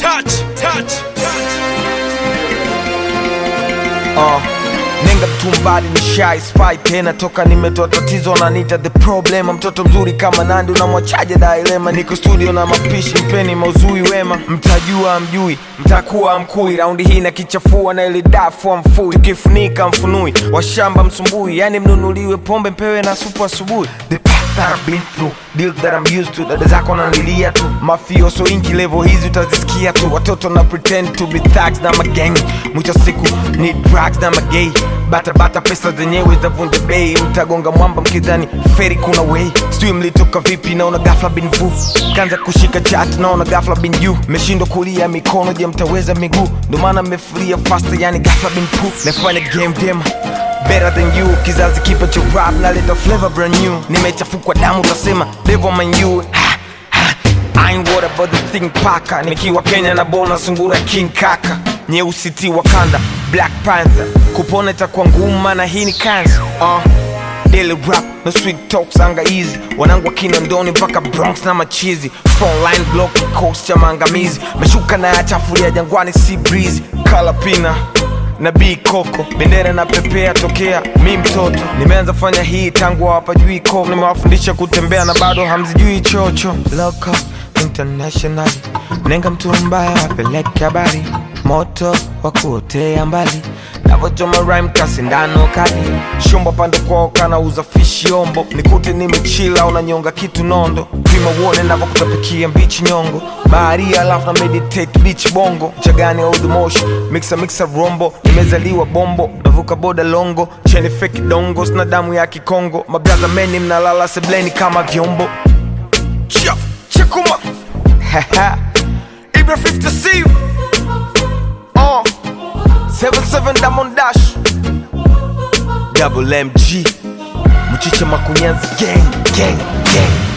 touch, touch, uh, nenga mtumbadi ni shy spy tena toka nimetoa tatizo nanita the problem mtoto mzuri kama nandi unamwachaje dailema niko studio na mapishi mpeni mauzui wema mtajua mjui mtakuwa mkui raundi hii na kichafua na ili dafu mfui tukifunika mfunui washamba msumbui yani mnunuliwe pombe mpewe na supu asubuhi the path that I've been through deal that I'm used to dada zako nalilia tu mafioso ingi level hizi utazisikia tu watoto na pretend to be thugs na magang mwisho siku ni drugs na magay batabata pesa zenyewe zavunja bei mtagonga mwamba mkidhani feri kuna way sijui mlitoka vipi naona gafla bin vu kanza kushika chat naona gafla bin juu meshindwa kulia mikono je mtaweza miguu ndo maana mmefuria faster yani gafla bin pu nafanya game dema better than you kizazi kipa cha rap naleta flavor brand new nimechafukwa damu utasema devil man you ha, ha. I ain't worried about the thing paka nikiwa kenya na bona sungura king kaka nyeusi ti wakanda black panther kupona itakuwa nguma na hii ni kansa uh. Daily rap no sweet talks anga easy wanangu wa kinondoni mpaka bronx na machizi frontline block coast cha maangamizi meshuka na yachafulia jangwani si breeze kalapina na b koko bendera na pepea tokea mi mtoto nimeanza fanya hii tangu hawapajui ko nimewafundisha kutembea na bado hamzijui chocho Loco, international nenga mtu mbaya wapeleke habari moto wa kuotea mbali navochoma rhyme kasindano kali shumba pande kwao kanauza fishi ombo nikute nimechila unanyonga kitu nondo pima uone navokutapikia mbichi nyongo baharia alafu na meditate beach bongo chagani old moshi mixa mixa rombo nimezaliwa bombo navuka boda longo cheni feki dongo sina damu ya kikongo mabraza meni mnalala sebleni kama vyombo Cha- chakuma Ibra 50 C uh, 77 Diamond Dash Double MG Mchicha Makunyanzi gang gang gang